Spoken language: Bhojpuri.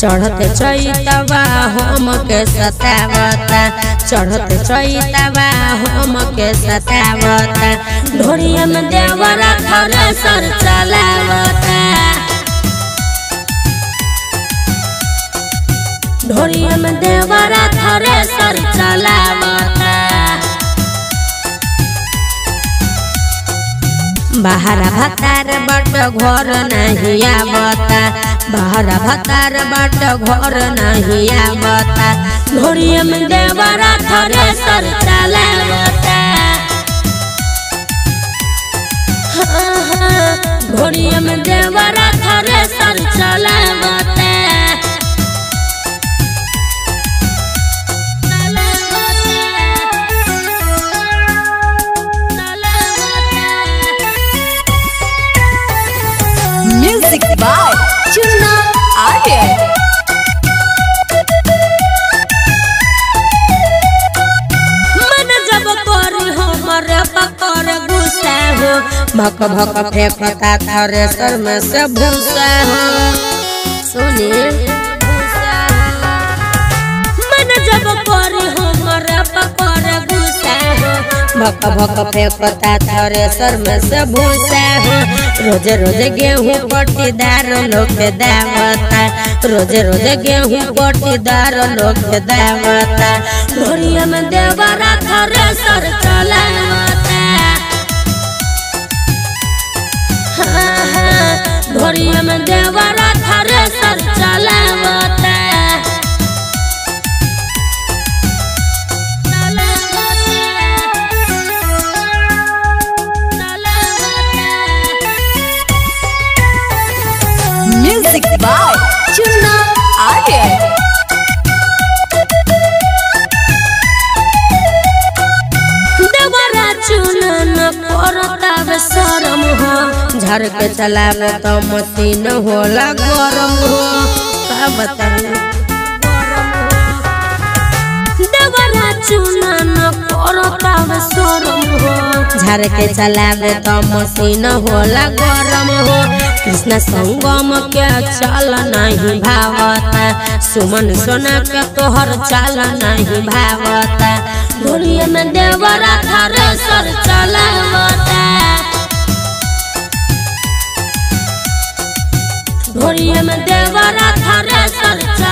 चढ़ते चैतवा हम के सतावता चढ़ते चैतवा हम के सतावता ढोरिया में देवरा थरे सर चलावता ढोरिया में देवरा थरे सर चलावता बाहर भतार बट घर नहीं आवता बाहर भतार बट घर नहीं आवता ढोरिया में देवरा थरे सर चलावता हाँ, हाँ, ढोरिया में देवरा थरे सर चलावता Music by Chunna Aryan. मन जब करी हमर पकर गुस्सा हो भक भक फेंकता थरे सर में से भूसा हो सुनी मन जब करी हमर पकर गुस्सा हो भक भक फेंकता थरे सर में से भूसा हो रोज रोज गेहूं पट्टीदार लोग दावता रोज रोज गेहूं पट्टीदार लोग दावता ढोरिया में देवरा थरे सर चलावता हाँ, हाँ, ढोरिया में देवरा थरे सर चलावता Music by Chunna Aryan. देवरा चुनन करतावे शरम हो झर के चलावे तो मशीन होला गरम हो का बताऊं देवरा चुनन करतावे शरम हो झर के चलावे तो मशीन होला गरम हो कृष्ण संगम के चल नहीं भावता सुमन सोना के तोहर चाल नहीं भावता ढोलिया में देवरा थरे सर चलावता ढोलिया में देवरा थरे सर